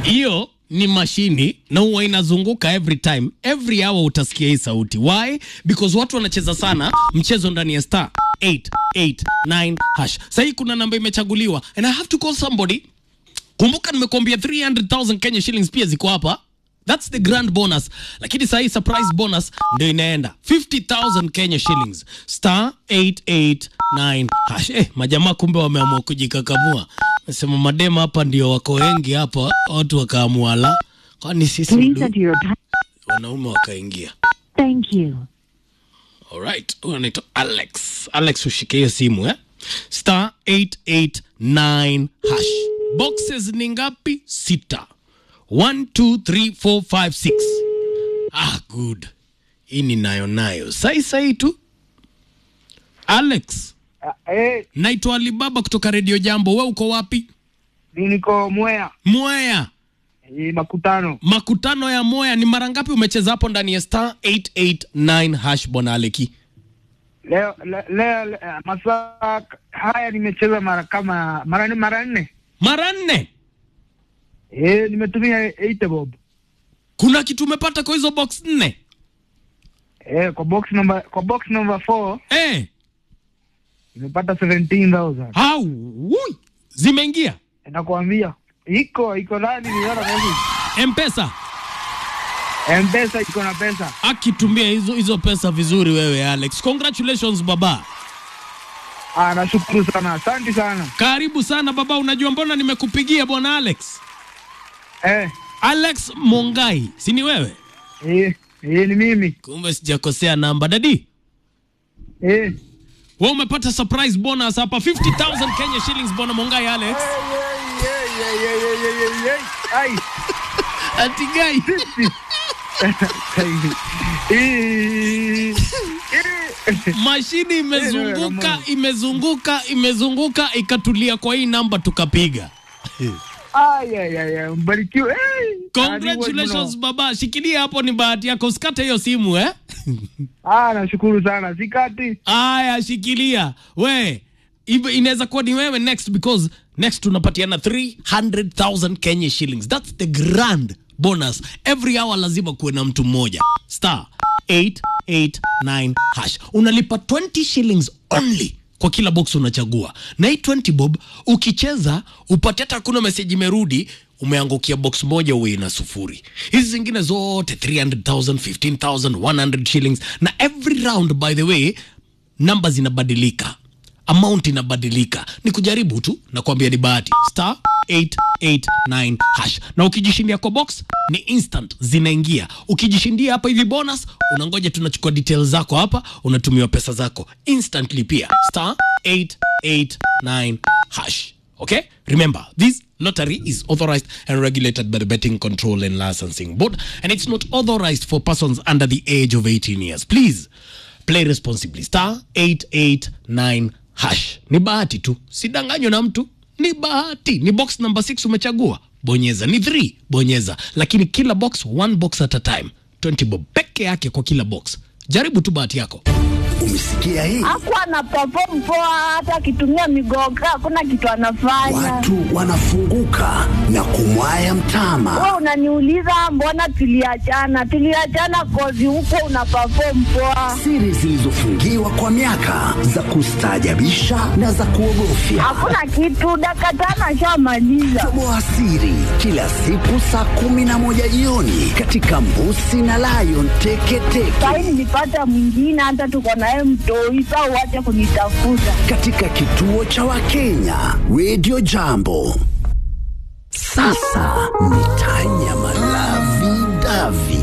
hiyo ni mashini na huwa inazunguka every time every hour utasikia hii sauti why because watu wanacheza sana mchezo ndani ya star 889 hash sahii kuna namba imechaguliwa and i have to call somebody kumbuka nimekuambia 300000 kenya shillings pia ziko hapa thats the grand bonus lakini sahii surprise bonus ndio inaenda 50000 kenya shillings star 889 hash eh, majamaa kumbe wameamua kujikakamua nasema madema hapa ndio wako wengi hapa watu wakaamua la kwani sisi Please ndu- enter your time. wanaume wakaingia Thank you. Alright, huyu anaitwa Alex. Alex ushike hiyo simu eh? Star 889 hash. Boxes ni ngapi? Sita. 1 2 3 4 5 6. Ah, good. Hii ni nayo nayo. Sai sai tu. Alex, Ah, eh, naitwa Alibaba kutoka Radio Jambo. We uko wapi? mi niko Mwea Mwea. eh, makutano Makutano ya Mwea ni mara ngapi umecheza hapo ndani ya star 889 hash bwana Aleki? leo le- leo le- masaa haya nimecheza mara kama mara nne mara nne Mara nne. eh, nimetumia 8 bob Kuna kitu umepata kwa hizo box nne? eh, kwa box number kwa box number 4 Eh. nimepata 17000 Au, ui, zimeingia nakwambia iko iko ndani niona message mpesa M-Pesa iko na pesa akitumia hizo hizo pesa vizuri wewe alex congratulations baba ah, nashukuru sana asante sana karibu sana baba unajua mbona nimekupigia bwana alex eh, alex mongai si ni wewe eh, eh, ni mimi kumbe sijakosea namba dadi eh. we umepata surprise bonus hapa 50000 kenya shillings bwana mongai alex Ai, atigai eh, eh. mashini imezunguka imezunguka imezunguka ikatulia kwa hii namba tukapiga Ai, ai, ai, ai, mbarikiwe. Hey! congratulations baba shikilia hapo ni bahati yako usikate hiyo simu eh Ah, nashukuru sana sikati. aya shikilia we Ibe- inaweza kuwa ni wewe next because next tunapatiana 300000 kenya shillings thats the grand bonus every hour lazima kuwe na mtu mmoja star 889 hash unalipa 20 shillings only kwa kila box unachagua na hii 20 bob ukicheza upate hata hakuna meseji imerudi umeangukia box moja uwe na sufuri hizi zingine zote 300000 15000 100 shillings na every round by the way namba zinabadilika amount inabadilika ni kujaribu tu na kuambia ni bahati star 889 hash na ukijishindia kwa box ni instant zinaingia ukijishindia hapa hivi bonus unangoja tunachukua details zako hapa unatumiwa pesa zako instantly pia star 889 hash okay remember this lottery is authorized and regulated by the betting control and licensing board and it's not authorized for persons under the age of 18 years please play responsibly star 889 hash ni bahati tu sidanganywa na mtu ni bahati ni box number 6 umechagua bonyeza ni 3 bonyeza lakini kila box one box at a time 20 bob peke yake kwa kila box jaribu tu bahati yako Umesikia hii? hakuwa ana perform poa, hata akitumia migoga hakuna kitu anafanya. Watu wanafunguka na kumwaya mtama. Wewe unaniuliza mbona tuliachana? Tuliachana kozi huko una perform poa, Siri zilizofungiwa kwa miaka za kustaajabisha na za kuogofya. hakuna kitu. Dakika tano ashamaliza. Toboa siri kila siku saa kumi na moja jioni katika Mbusi na Lion Teketeke Sahi nilipata mwingine, hata tuko naye mtoi. Saa uache kunitafuta. katika kituo cha Wakenya Radio Jambo. Sasa ni tanya malavi davi